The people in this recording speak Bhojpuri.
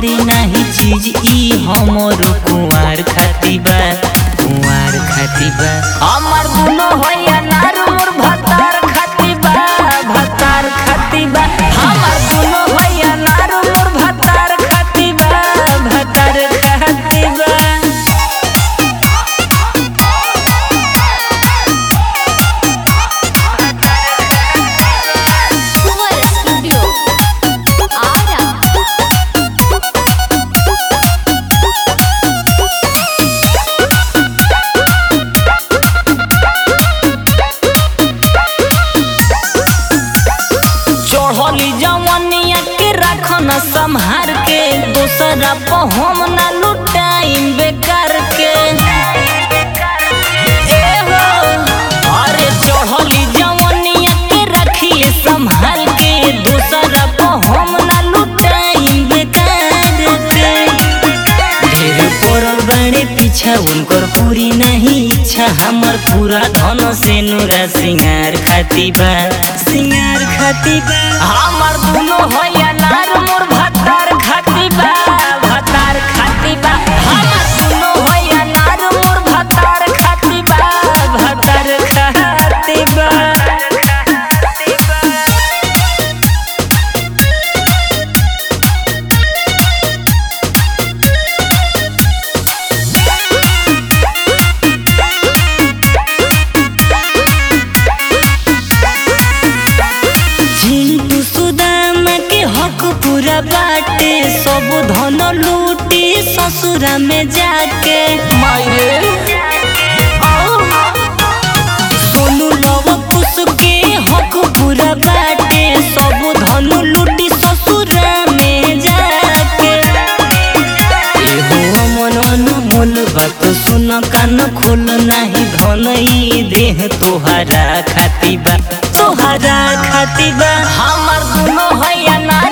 करी नाही चीज ई हमर कुंवार खाती बा कुंवार खाती बा हमर दुनो होया नार मोर भतार खाती बा भतार खाती बा हमर दुनो होया नार मोर भतार खाती बा भतार खाती बा Suvar Studio. Ara. चढ़ली जवनिया के रखन संहार के दूसरा पर हम ना लुटाइम बेकार के ए हो, अरे चढ़ली जवनिया के रखिए संभाल के दूसरा पर हम ना लुटाइम बेकार के ढेर पड़ल बाड़े पीछा उनकर पूरी नहीं इच्छा हमर पूरा धन से नूरा सिंगार खाती बा सिंगार खाती बा हमर दुनो होया नार मोर भतार खाती बा भतार खाती बा हमर दुनो होया नार मोर भतार खाती बा भतार खाती बा चिंटू सुदामा के हक पूरा बाटे सब धन लूटी ससुरा में जाके मायरे सोनू लव कुश के हक पूरा बाटे सब धन लूटी ससुरा में जाके एहो मन अनमोल बात सुन कान खोल नाही धन ई देह तोहरा खाती बा तोहरा खाती बा हमर दुनो हैया नार